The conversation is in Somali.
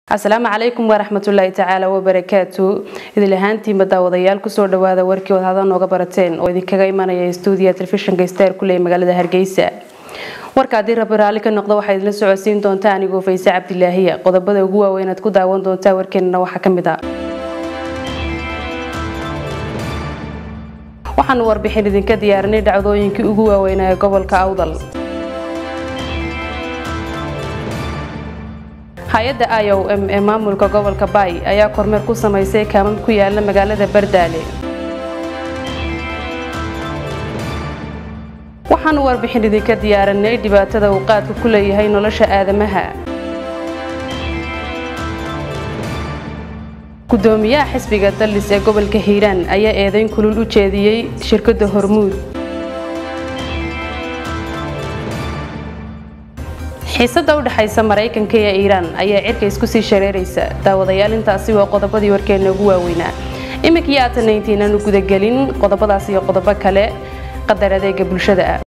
asalaamu calaykum waraxmatullaahi tacaala wabarakaatu idil ahaantiinba daawadayaal kusoo dhawaada warkii wadhada nooga barateen oo idinkaga imanaya stuudiya telefishinka star kuley magaalada hargeysa warka haddii rabi raalli ka noqdo waxaa idinla socodsiin doontaa anigoo fayse cabdilaahiya qodobada ugu waaweyn aad ku daawan doontaa warkeenana waxaa ka mid a waxaanu warbixin idinka diyaarinay dhacdooyinkii ugu waaweynaa ee gobolka awdal hay-adda i o m ee maamulka gobolka baay ayaa kormeer ku samaysay kaamam ku yaala magaalada bardaale waxaanu warbixin idinka diyaarinay dhibaatada uu qaadku ku leeyahay nolosha aadamaha gudoomiyaha xisbiga dallis ee gobolka hiiraan ayaa eedayn kulul u jeediyey shirkadda hormuud xiisada u dhexaysa maraykanka iyo iiraan ayaa cirka isku sii shareeraysa daawadayaal intaasi waa qodobadii warkeena ugu waaweynaa iminkii aatan intiinaanu gudagelin qodobadaas iyo qodobo kale qadar adeega bulshada ah